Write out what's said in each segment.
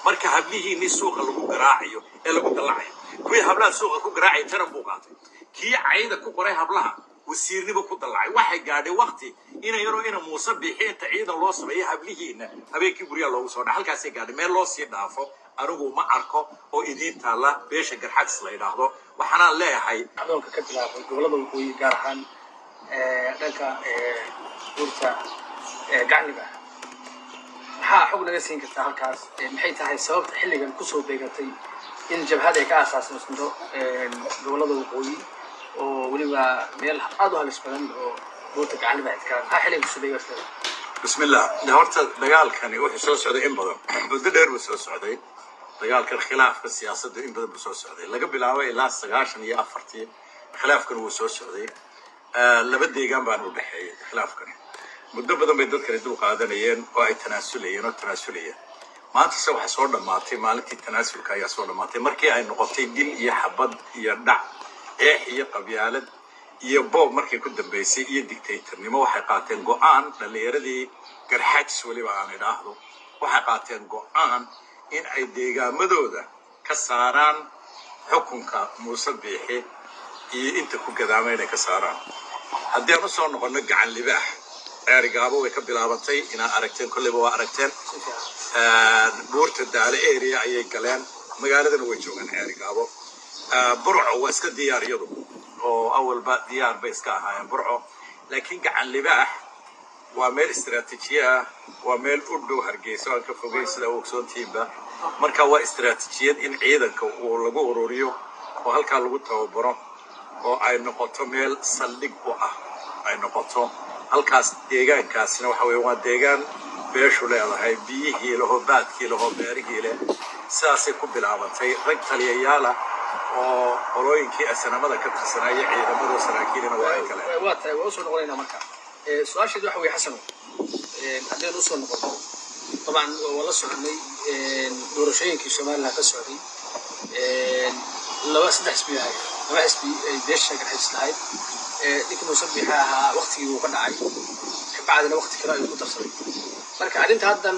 marka hablihiinii suuqa lagu garaacayo ee lagu dallacayo kuwii hablaha suuqa ku garaacaya taran buu qaatay kii cayda ku qoray hablaha wasiirniba ku dallacay waxay gaadhay wakti ina yaroo ina muuse biixi inta ciidan loo sameeyo hablihiina habeenkii guryaha loogu soo dha halkaasay gaadhay meel loo sii dhaafo anigu ma arko oo idiin taalla beesha garxadis la yidhaahdo waxaanaan leeyahay adoonka ka bilaabay gobolada waqooyi gaar ahaan dhanka buurta gacniga maxaa xog naga siin kartaa halkaas maxay tahay sababta xilligan kusoo beegatay in jabhad ay ka aasaasmaysanto gobolada waqooyi oo weliba meel aad u halis badan oo buurta gacniga idkaa maxaa xilligan kusoo beegatay بسم الله ده horta dagaalkani wuxuu soo socday in badan muddo dheer buu soo socday dagaalkan khilaafka siyaasadda in badan buu soo socday laga bilaabo ilaa sagaashan iyo afartii khilaafkan wuu soo socday laba deegaan baan u dhexeeyay khilaafkan muddo badan bay dadkani dul qaadanayeen oo ay tanaasulayeen oo tanaasulayeen maantase waxaa soo dhammaatay maalintii tanaasulka ayaa soo dhammaatay markii ay noqotay dil iyo xabad iyo dhac eex iyo qabyaalad iyo boob markay ku dambaysay iyo dictatornimo waxay qaateen go-aan dhallinyaradii garxajis weliba aan idhaahdo waxay qaateen go-aan in ay deegaamadooda ka saaraan xukunka muuse biixi iyo inta ku gadaama inay ka saaraan haddii aan usoo noqono gacan libaax ceerigaabo way ka bilaabantay inaad aragteen kolleyba waa aragteen buurta daale area ayay galeen magaaladana way joogaan ceerigaabo burco waa iska diyaar iyadu oo awalba diyaar bay iska ahaayeen burco laakiin gacan libaax waa meel istiraatiijiye ah waa meel u dhow hargeysa aan ka fogeyn sida u ogsoontihiinba marka waa istiraatiijiyad in ciidanka uu lagu ururiyo oo halkaa lagu tababaro oo ay noqoto meel saldhig u ah ay noqoto halkaas deegaankaasina waxa weeye waa deegaan beeshu leedahay biyihii leho baadkii leho beerihii leh sidaasay ku bilaabantay rag taliyayaala oo qolooyinkii asanamada ka tirsanaya ciidamada saraakiilina waa ay kale waa tahay waa usoo noqonaynaa marka su-aasheedu waxa weye xasano haddaynu usoo noqono dabcan waa la soconay doorashooyinkii somaliland ka socday laba saddex xisbi ahay laba xisbi ay beesha garxis lahayd ninkii muuse biixa ahaa waktigii uu ka dhacay kabacdina wakti kale ayuu ku darsaday marka arrinta haddan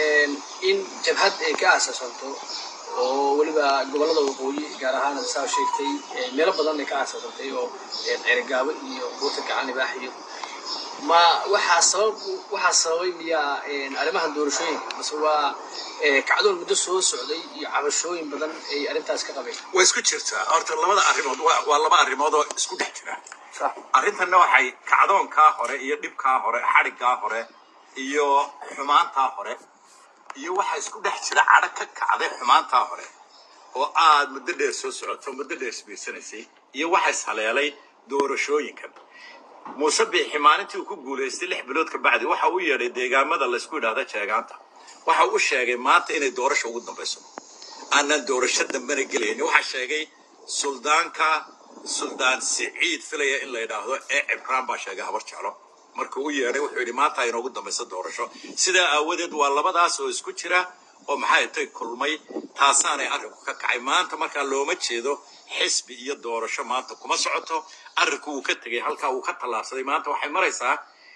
in jabhad ay ka aasaasanto oo weliba gobolada waqooyi gaar ahaan saa sheegtay meelo badan ay ka aasaasantay oo ceerigaabo iyo buurta gacan libaax iyo ma waxaa sabab waxaa sababay miyaa arrimahan doorashooyinka mase waa kacdoon muddo soo socday iyo cabashooyin badan ay arrintaas ka qabeen way isku jirtaa horta labada arrimood waa waa laba arrimood oo isku dhex jira sax arrintanna waxay kacdoonkaa hore iyo dhibkaa hore xadhiggaa hore iyo xumaantaa hore iyo waxaa isku dhex jira cadho ka kacday xumaantaa hore oo aad muddo dheer soo socoto muddo dheer isbiirsanaysay iyo waxa ishaleelay doorashooyinkan muuse biixi maalintii uu ku guulaystay lix bilood ka bacdi waxa uu yeedhay deegaamada laysku yidhaahda jeegaanta waxa uu sheegay maanta inay doorasho ugu dambayso aanan doorasho dambena gelaynin waxaa sheegay suldaanka suldaan siciid filaya in la yidhaahdo ee cibraan baa sheegay habar jeclo markuu u yeedhay wuxuu yidhi maanta ay inoogu dambayso doorasho sidaa aawadeed waa labadaas oo isku jira oo maxay tay kulmay taasaanay arrinku ka kacay maanta markaa looma jeedo xisbi iyo doorasho maanta kuma socoto arrinku wuu ka tegey halkaa wuu ka tallaabsaday maanta waxay maraysaa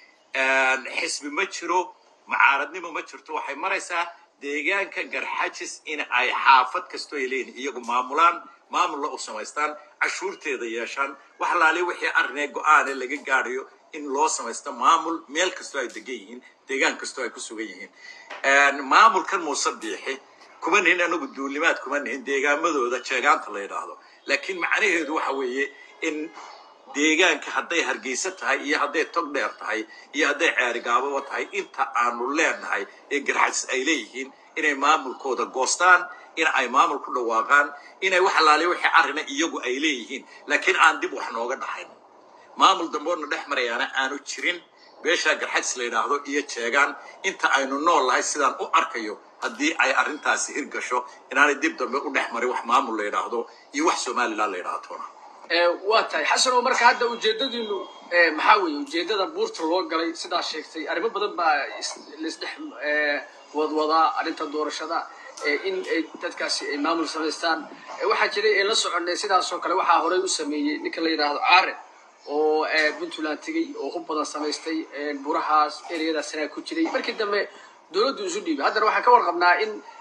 xisbi ma jiro mucaaradnimo ma jirto waxay maraysaa deegaanka garxajis in ay xaafad kastoo ay leeyihin iyagu maamulaan maamulla u samaystaan cashuurteeda yeeshaan wax laali wixii arrinee go-aane laga gaadhayo in loo samaysto maamul meel kastoo ay degan yihiin deegaan kastoo ay ku sugan yihiin maamulkan muuse biixi kuma nihin anagu duulimaad kuma nihin deegaamadooda jeegaanta la yidhaahdo laakiin macnaheedu waxa weeye in deegaanka hadday hargeysa tahay iyo hadday tog dheer tahay iyo hadday ceerigaababa tahay inta aanu leenahay ee garxajis ay leeyihiin inay maamulkooda goostaan in ay maamul ku dhawaaqaan inay wax alaaliya wixii arrina iyagu ay leeyihiin laakiin aan dib wax nooga dhaxayn maamul damboodna dhex marayaana aanu jirin beeshaa garxajis la yidhaahdo iyo jeegaan inta aynu nool lahay sidaan u arkayo haddii ay arrintaasi hirgasho inaanay dib dambe u dhex marin wax maamul la yidhaahdo iyo wax somaliland la yidhaahdo toona waa tahay xasan oo marka hadda ujeedadiinu maxaa weeye ujeedada buurta loo galay sidaa sheegtay arrimo badan baa laisdhex wadwadaa arrinta doorashada in ay dadkaasi ay maamul samaystaan waxaa jiray ee la soconay sidaasoo kale waxaa horey u sameeyey ninka la yidhaahdo caare oo puntland tegey oo hub badan samaystay burahaas ereyadaasna ku jiray markii dambe dowladdu isu dhiibay haddana waxaan ka warqabnaa in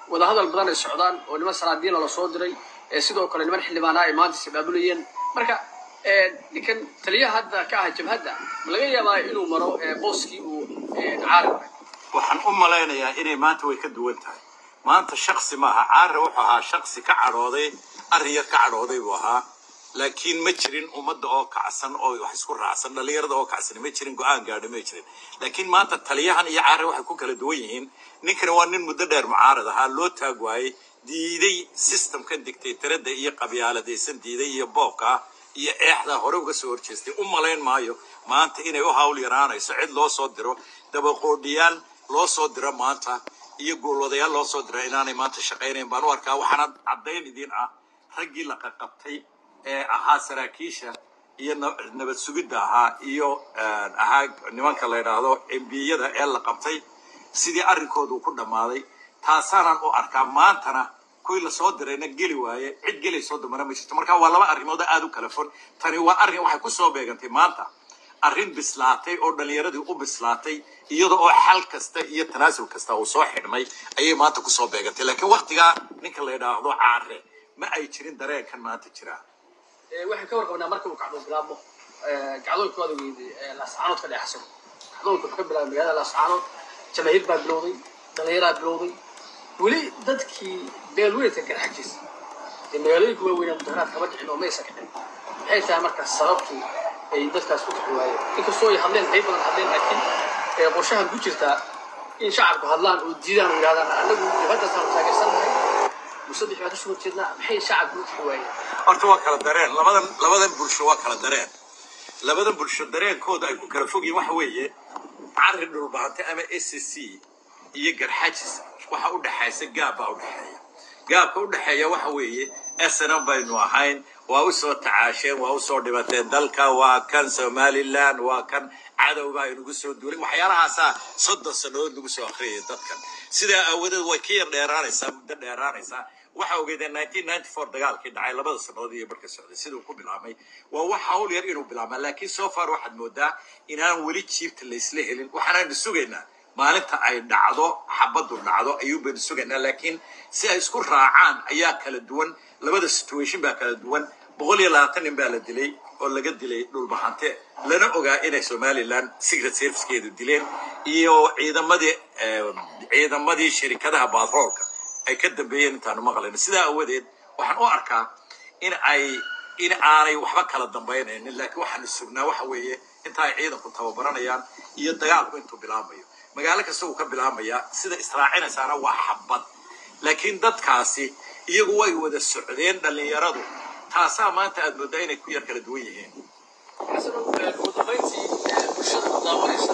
wadahadal badan ay socdaan oo niman sanaadiina lasoo diray ee sidoo kale niman xildhibaanaa ay maanta isabaabulayeen marka ee, ninkan taliyaha hadda ka ah jabhadda ma laga yaabaa inuu maro ee, booskii uu ee, caari waray waxaan u malaynayaa inay maanta way ka duwan tahay maanta shaksi maaha caare wuxuu ahaa shaksi ka cadhooday arrin yar ka cadhooday buu ahaa laakiin ma jirin ummadda oo kacsan oo wax isku raacsan dhallinyarada oo kacsan ma jirin go-aan gaadha ma jirin laakiin maanta taliyahan iyo caare waxay ku kala duwan yihiin ninkani waa nin muddo dheer mucaarad ahaa loo taag waayey diiday systemkan dictatorada iyo qabyaaladaysan diiday iyo boobka iyo eexda hore uga soo horjeestay u malayn maayo maanta inay u hawl yaraanayso cid loo soo diro dabaqoodhiyaal loo soo diro maanta iyo goolwadayaal loo soo diro inaanay maanta shaqaynayn baan u arkaa waxaana caddayn idin ah raggii la qaqabtay ee ahaa saraakiisha iyo na- nabad sugidda ahaa iyo eh, ahaa nimanka la yidhaahdo embiyada ee la qabtay sidii arrinkoodu uu ku dhammaaday taasaanaan u arkaa maantana kuwii lasoo dirayna geli waaye cid gelaysoo damana ma jirto marka waa laba arrimood oo aad u kala fon tani waa arrin waxay ku soo beegantay maanta arrin bislaatay oo dhallinyaradii u bislaatay iyada oo xal kasta iyo tanaasul kasta uu soo xidhmay ayay maanta kusoo beegantay laakiin waktigaa ninka la yidhaahdo caare ma ay jirin dareenkan maanta jiraa Ee, waxaan ka warqabnaa marka uu kacdoon bilaabmo ee, kacdoonka waad ogeyday ee, laascaanood ka dhex xasan kacdoonka wuxuu ka bilaabay magaalada laascaanood jamaahiir baa bilowday dhallinyaraa bilowday weli dadkii beelweynka garxajiis dee magaalooyinka waaweyn mudaharaad kama dhicin oo maysa kicin maxay tahay marka sababtu ay dadkaas ku kixi waayeen inkastoo ay hadleen qayb badan hadleen laakiin ee, qorshahan ku jirtaa in shacabku hadlaan oo diidaan oo yidhahdaan anagu jabhaddaasaan taageersannahay musadix baa kasoo horjeednaa maxay shacabku u kixi waayeen horta waa kala dareen labadan labadan bulsho waa kala dareen labadan bulsho dareenkooda ay ku kala fog yihiin waxa weeye cari dhulbaante ama s c iyo garxajis waxa u dhexaysa gaab baa u dhexeeya gaabka u dhexeeya waxa weeye snm baynu ahayn waa u soo tacaasheen waa u soo dhibateen dalka waa kan somaliland waa kan cadow baa inugu soo duulay waxyaalahaasaa soddon sannadood lagu soo akhriyay dadkan sidaa aawadeed way ka yar dheeraanaysaa muddo dheeraanaysaa waxa ogeedeen 1994 dagaalkii dhacay labada sannadood iyo barka socday siduu ku bilaabmay waa wax hawl yar inuu bilaabma laakiin so far waxaad moodaa inaan weli jiibta laysla helin waxaanaynu sugaynaa maalinta ay dhacdo xabaddu dhacdo ayuu baynu sugaynaa laakiin si ay isku raacaan ayaa kala duwan labada situation baa kala duwan boqol iyo labaatan nin baa la dilay oo laga dilay dhulbahante lana ogaa inay somaliland secret servicekeedu dileen iyo ciidamadii eh, ciidamadii shirikadaha batroolka ay ka dambeeyeen intaanu maqlayno sidaa awadeed waxaan u arkaa in ay in aanay waxba kala dambaynaynin laakiin waxaanu sugnaa waxa weeye inta ay ciidanku tababaranayaan iyo dagaalku intuu bilaamayo magaalo kasta wuu ka bilaamayaa sida israacinaysaana waa xabad laakiin dadkaasi iyagu way wada socdeen dhallinyaradu taasaa maanta aad moodaa inay ku yar kala duwan yihiin xasanow ugu dambayntii ee, bulshada ku daawanaysa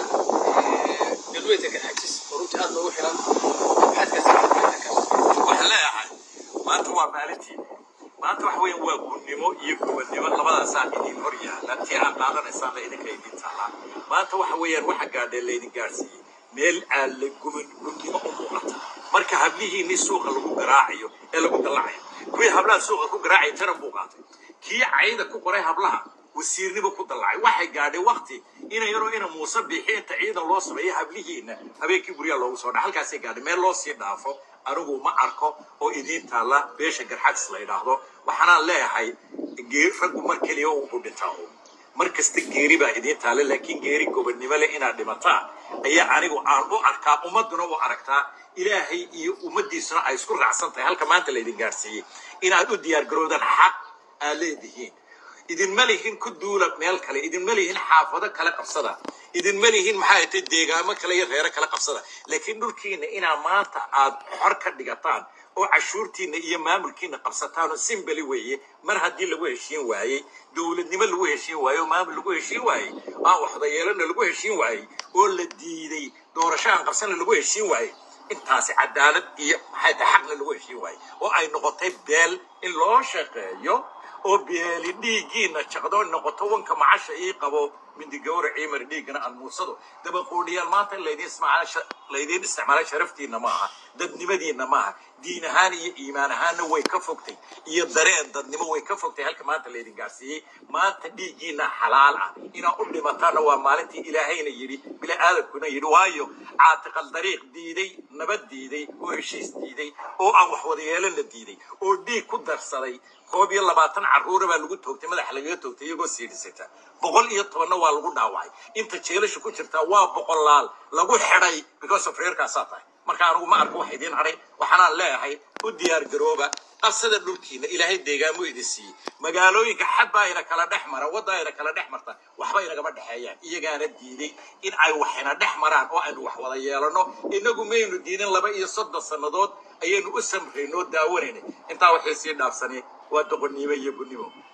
ee, galbeedka garxajis oo runtii aad loogu xiran maxaad ka waxaan leeyahay maanta waa maalintii maanta waxa weeyaan waa gunnimo iyo gobonnimo labadaasaa idin hor yaalla tii aad qaadanaysaan la idinka idin taallaa maanta waxa weeyaan waxa gaadhee laydin gaadhsiiyey meel aan la gumin gunnimo u muuqata marka hablihiinni suuqa lagu garaacayo ee lagu dallacayo kuwii hablaha suuqa ku garaacaya tana buu qaatay kii cayda ku qoray hablaha wasiirniba ku dallacay waxay gaadhay wakti ina yaroo ina muuse bixi inta ciidan loo sameeyo hablihiina habeenkii guryaha loogu soo dha halkaasay gaadhay meel loo sii dhaafo anigu ma arko oo idiin taalla beesha garxadis la yidhaahdo waxaanaan leeyahay gee- raggu mar keliya ugu dhintaa uun mar kasta geeri baa idiin taalla laakiin geeri gobonnimo leh inaad dhimataa ayaa anigu aan u arkaa ummadduna u aragtaa ilaahay iyo ummaddiisuna ay isku raacsan tahay halka maanta laydin gaadhsiiyey inaad u diyaargaroodaan xaq aad leedihiin idinma lihin ku duula meel kale idinma lihin xaafado kale qabsada idinma lihin maxaa tay deegaamo kale iyo reero kale qabsada laakiin dhulkiina inaa maanta aad xor ka dhigataan oo cashuurtiina iyo maamulkiina qabsataan oo simbali weeye mar haddii lagu heshiin waayey dowladnimo lagu heshiin waayey oo maamul lagu heshiin waayey aan waxdayeelana lagu heshiin waayey oo la diiday doorasho aan qabsana lagu heshiin waayey intaasi cadaalad iyo maxay tahay xaqna lagu heshiin waayey oo ay noqotay beel in loo shaqeeyo oo beeli dhiiggiina jaqdo noqoto wanka macasha ii qabo mindi gawra ciimar dhiiggana aan muursado dabaqoodhiyaal maanta laydin ismacala laydiin isticmaalay sharaftiinna maaha dadnimadiinna maaha diin ahaan iyo iimaan ahaanna way ka fogtay iyo dareen dadnimo way ka fogtay halka maanta laydin gaarsiiyey maanta dhiiggiina xalaal ah inaa u dhimataana waa maalintii ilaahayna yidhi bini aadamkuna yidhi waayo caatiqal dariiq diiday nabad diiday oo heshiis diiday oo aan wax wada yeelan la diiday oo dhiig ku darsaday koob iyo labaatan carruura baa lagu toogtay madaxa lagaga toogtay iyagoo siidhisata boqol iyo tobanna waa lagu dhaawacay inta jeelasha ku jirtaa waa boqolaal lagu xidhay because of reerkaasaa tahay marka anigu ma arko wax idiin hadhay waxaanaan leeyahay u diyaar garooba qabsada dhulkiina ilaahay deegaamo idin siiyey magaalooyinka xadbaa ina kala dhex mara waddaa ina kala dhex marta waxba inagama dhexeeyaan iyagaana diiday in ay wax ina dhex maraan oo aynu wax wada yeelano inagu maynu diidin laba iyo soddon sannadood ayaynu u samraynoo daawanayna intaa waxay sii dhaafsanay waa doqonnimo iyo gunnimo